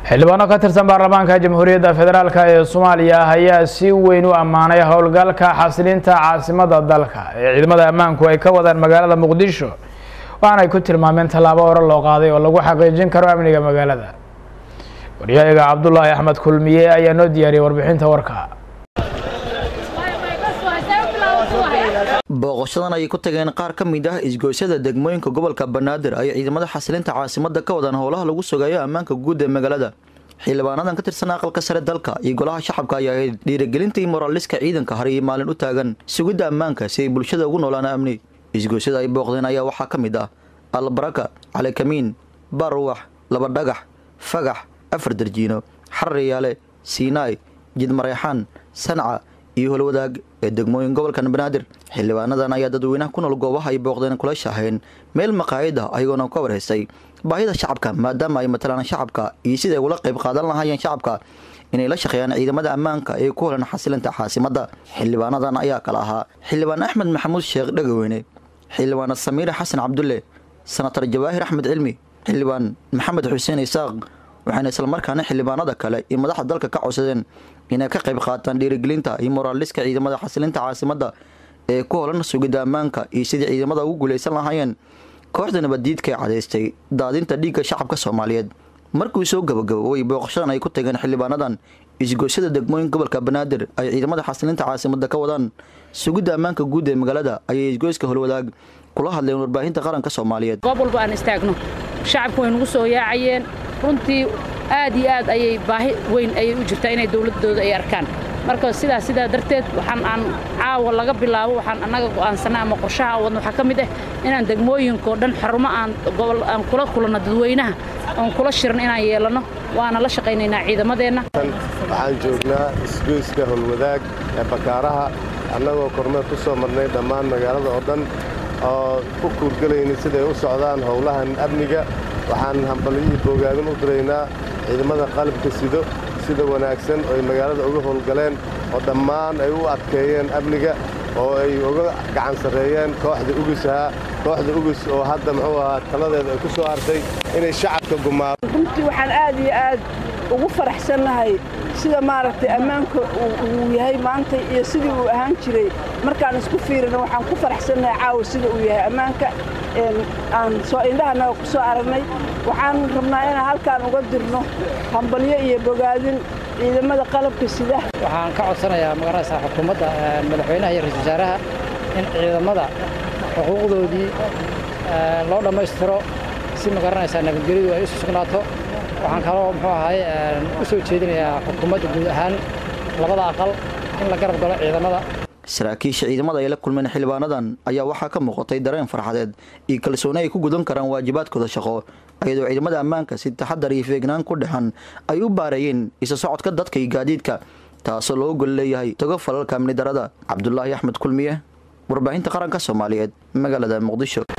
xildhibaano ka tirsan baarlamaanka jamhuuriyadda federaalk ee soomaaliya ayaa si weyn u ammaanay howlgalka xasilinta caasimada dalka ee ciidamada ammaanku ay ka wadaan magaalada muqdisho waxaana ay ku tilmaameen tallaabo hore loo qaaday oo lagu xaqiijin karo amniga magaalada waryahaga cabdulaahi axmed kulmiye ayaa noo diyaariyay warbixinta warka booqashadan ayay ku tageen qaar ka mid ah isgoysyada degmooyinka gobolka banaadir ay ciidamada xasilinta caasimada ka wadaan howlaha lagu sugayo ammaanka guud ee magaalada xildhibaanadan ka tirsan aqalka sare dalka iyo golaha shacabka ayaa ahayd dhiirigelintii moraaliska ciidanka har iyo maalin u taagan sugidda ammaanka si ay bulshada ugu noolaan amni isgoysyada ay booqdeen ayaa waxaa ka mid ah albaraka calikamiin baruwax laba dhagax fagax afar darjiino xarriyaale siinaay jidmareexaan sanca iyo holwadaag ee degmooyin gobolkan banaadir xildhibaanadan ayaa dadweynaha ku nool goobaha ay booqdeen kula shaaheen meel maqaayid ah ayagoona ka warhaystay baahida shacabka maadaama ay matalaan shacabka iyo siday ula qayb qaadan lahaayeen shacabka inay la shaqeeyaan ciidamada ammaanka ee ku holan xasilinta caasimada xildhibaanadan ayaa kala ahaa xildhibaan axmed maxamuud sheekh dhagaweyne xildhibaana samiire xasan cabdulle senatar jawaahir axmed cilmi xildhibaan maxamed xuseen isaaq waxayna islamarkaana xildhibaanada kale iyo madaxda dalka ka codsadeen inay ka qayb qaataan dhiirigelinta iyo moraaliska ciidamada xasilinta caasimada ee ku holan sugidda ammaanka iyo sidii ciidamada ugu guulaysan lahaayeen kooxda nabaddiidka ee cadaystay daadinta dhiigga shacabka soomaaliyeed markuu soo gabagaboobay booqashadan ay ku tageen xildhibaanadan isgoysyada degmooyin gobolka banaadir ay ciidamada xasilinta caasimada ka wadaan sugidda ammaanka guud ee magaalada ayay isgoyska holwadaag kula hadleen warbaahinta qaranka soomaaliyeed goob walba aan istaagno shacabku way nagu soo yaacayeen runtii aad iyo aad ayay baahi weyn ayay u jirtaa inay dowladdooda ay arkaan marka sidaas sidaa darteed waxaan aan caawa laga bilaabo waxaan annaga go'aansannay ama qorshaha aan wadno waxaa ka mid ah inaan degmooyinkao dhan xarumo aan gobol aan kula kulanno dadweynaha oon kula shirno inaan yeelanno waana la shaqaynaynaa ciidamadeenna waxaan joognaa isgoyska holwadaag ee bakaaraha annagoo kormeer ku soo marnay dhammaan magaalada oo dhan oo ku kuurgelaynay siday u socdaan howlahan amniga waxaan hambalyihii boogaadin u diraynaa ciidamada qalabka sido sida wanaagsan oo ay magaalada uga howlgaleen oo dhammaan ay u adkeeyeen amniga oo ay uga gacan sarreeyeen kooxda ugus ahaa kooxda ugus oo hadda muxuu ahaa taladeeda ay ku soo hartay inay shacabka gumaado runtii waxaan aad iyo aad ugu faraxsannahay sida maaragtay ammaanka uu yahay maanta iyo sidii uu ahaan jiray markaan isku fiirino waxaan ku faraxsannahay caawa sida uu yahay ammaanka aan soo indhahanaga ku soo aragnay waxaan rabnaa inaan halkaan uga dirno hambalyo iyo bogaadin ciidamada qalabka sida waxaan ka codsanayaa magaranaysaa xukuumadda madaxweynaha iyo ra-isul wasaaraha in ciidamada xuquuqdoodii loo dhammaystiro si magaranaysaa nabadgelyadu ay isu sugnaato waxaan kaloo muxuu ahay u soo jeedinayaa xukuumadda guud ahaan labada aqal in la garab galo ciidamada saraakiisha ciidamada ay la kulmeen xildhibaanadan ayaa waxaa ka muuqatay dareen farxadeed iyo kalsooni ay ku gudan karaan waajibaadkooda shaqo ayadoo ciidamada ammaanka si taxadar iyo feegnaan ku dhexan ay u baareeyeen isa socodka dadka iyo gaadiidka taasoo loo gol leeyahay togo falalka amni darada cabdulaahi axmed kulmiye warbaahinta qaranka soomaaliyeed magaalada muqdisho